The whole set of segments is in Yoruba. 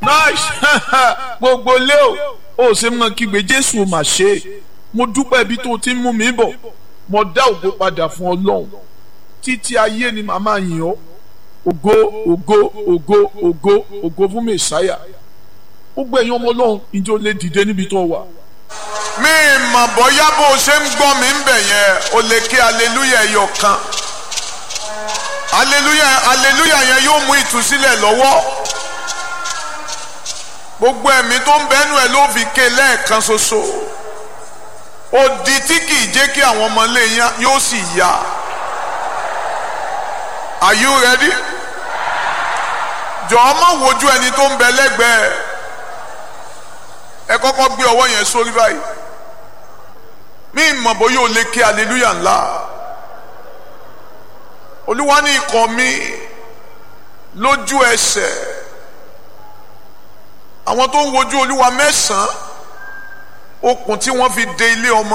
nice gbogbo lé o ó ṣe mọ kígbe jésù ò mà ṣe é mo dúpẹ́ ibi tó ti ń mú mi bọ̀ mo dá ògo padà fún ọlọ́run títí ayé ni màmá yìn ọ́ ògo ògo ògo ògo ògo fún mẹ̀sáyà gbogbo ẹ̀yin ọmọ ọlọ́run ìjọ lè dìde níbi tó wà. mi mọ̀ bóyá bó o ṣe ń gbọ́ mi ń bẹ̀ yẹn o lè ké aleluya ẹyọ kan aleluya aleluya yẹn yóò mú ìtúsílẹ̀ lọ́wọ́ gbogbo ẹ̀mí tó ń bẹ́nu ẹ̀ ló fi ké lẹ́ẹ̀kan ṣoṣo odi tí kì í jẹ́ kí àwọn ọmọ ilé yẹn yóò sì yá are you ready? jọ̀ọ́ má wojú ẹni tó ń bẹ lẹ́gbẹ̀ẹ́ ẹ kọ́kọ́ gbé ọwọ́ yẹn sórí báyìí mí mọ̀ bóyá o lè ké aleluya ńlá olúwa ní ikọ̀ mi lójú ẹsẹ̀ àwọn tó ń wojú olúwa mẹ́sàn-án okùn tí wọ́n fi de ilé ọmọ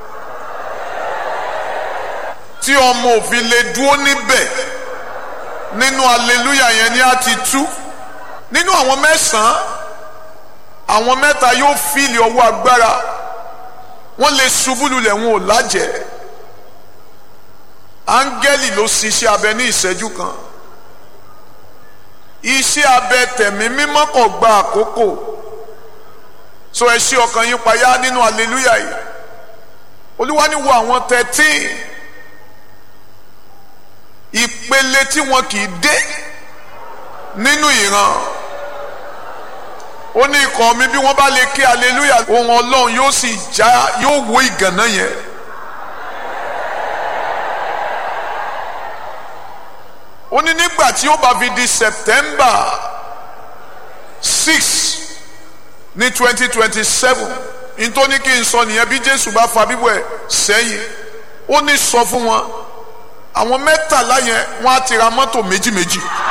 tí ọmọ òfin lè dúró níbẹ̀ nínú aleluya yẹn ni a ti tú nínú àwọn mẹ́sàn-án àwọn mẹ́ta yóò fìlì ọwọ́ agbára wọ́n lè ṣubú lulẹ̀ wọn ò lájẹ̀ẹ́ áńgẹ́lì ló ṣiṣẹ́ abẹ ní ìṣẹ́jú kan iṣẹ́ abẹ tẹ̀mí mímọ́ kò gba àkókò so ẹ ṣí ọkàn yín payá nínú aleluya yìí olúwa ní wo àwọn thirteen ìpele tí wọn kì í dé nínú ìran ó ní ikọ̀ mi bí wọ́n bá lè ké aleluya ohun ọlọ́run yóò sì já yóò wó ìgànná yẹn. ó ní nígbà tí ó bá fi di september six ní twenty twenty seven nítorí kí n sọ nìyẹn bí jésù bá fa bíbọ̀ ẹ̀ sẹ́yìn ó ní sọ fún wọn àwọn mẹ́tàlá yẹn wọ́n á ti ra mọ́tò méjì méjì.